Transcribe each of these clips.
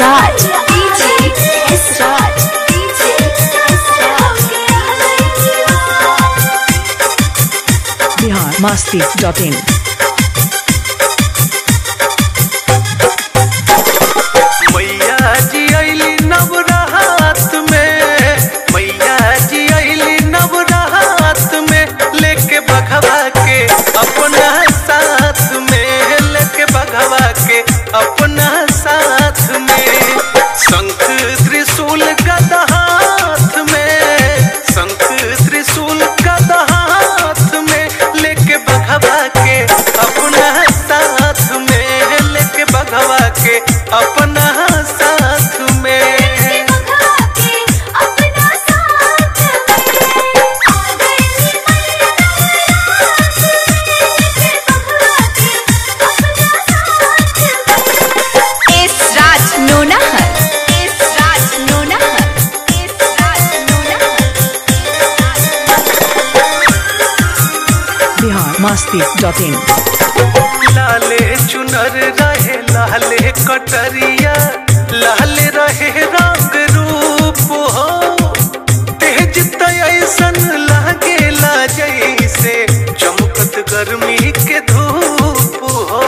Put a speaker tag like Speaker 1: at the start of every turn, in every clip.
Speaker 1: Raj. DJ S Raj. DJ S Raj.
Speaker 2: Bihar Masti dot in
Speaker 3: मैया जी अली नवरात में मैया जी अली नवरात में लेके बघवा के अपना साथ में लेके बघवा के अपना साथ में शंख त्रिशूल गदा हाथ में शंख त्रिशूल गदा हाथ में लेके बघवा के अपना साथ में लेके बघवा के अपना साथ में
Speaker 1: अपना साथ S Raj Nonahar S Raj Nonahar S Raj Nonahar
Speaker 2: Bihar Masti dot in
Speaker 3: लाले चुनर रहे लाले कटरिया लाले रहे रंग रूप हो तेज तैसन लागेला जैसे चमकत गर्मी के धूप हो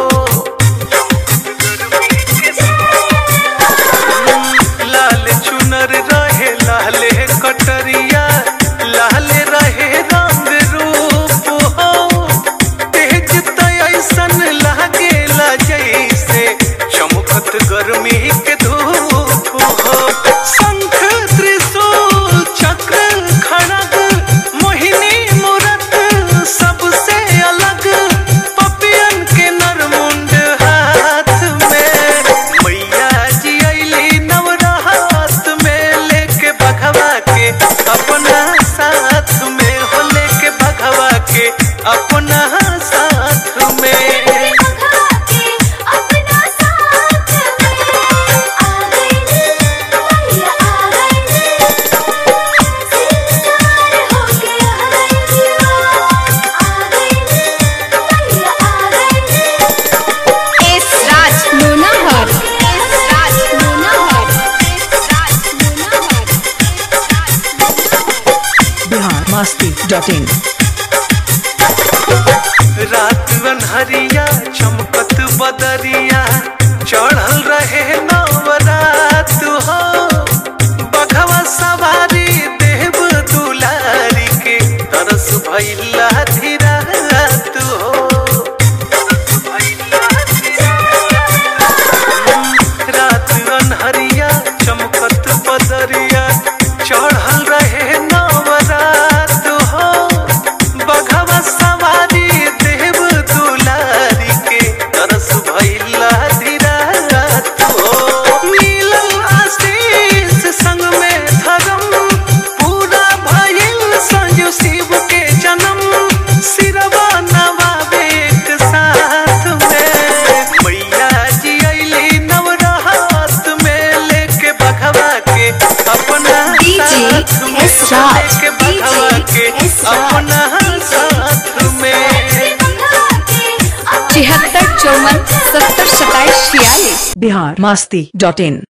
Speaker 3: लाल चुनर रहे लाले कटरिया लाले रहे रंग रूप हो तेज तैसन लागेला जैसे चमकत गर्मी के धूप हो शंख त्रिशूल चक्र खड़ग मोहिनी मूरत सबसे अलग पपियन के नरमुंड हाथ में मैया जी अली नवरात में लेके बघवा के अपना साथ में हो लेके बघवा के अपना साथ में
Speaker 1: अपना साथ आ गए भैया आ गए सिंगार हो गया आ गए भैया आ गए S Raj Nonahar S Raj Nonahar S Raj Nonahar
Speaker 2: Bihar Masti dot in
Speaker 3: रात अनहरिया चमकत बदरिया चढ़ल रहे नवरात हो बघवा सवारी देव दुलारी के तरस भैला धीरात हो रात अनहरिया चमकत बदरिया चढ़ल रहे नवरात हो बघवा सवारी देव दुलारी के तरस भैला धीरात हो मिलल आशीष संग में धर्म पूरा भइल संजू शिव के जन्म सिरवा नवावे एक साथ में मैया जी अली नवरात में लेके बघवा के अपना
Speaker 1: DJ
Speaker 3: साथ में
Speaker 1: S Raj,
Speaker 3: लेके बघवा
Speaker 1: DJ
Speaker 3: के
Speaker 1: S Raj,
Speaker 3: अपना साथ में
Speaker 1: छिहत्तर चौवन सत्तर सत्ताईस छियालीस
Speaker 2: बिहार मस्ती डॉट इन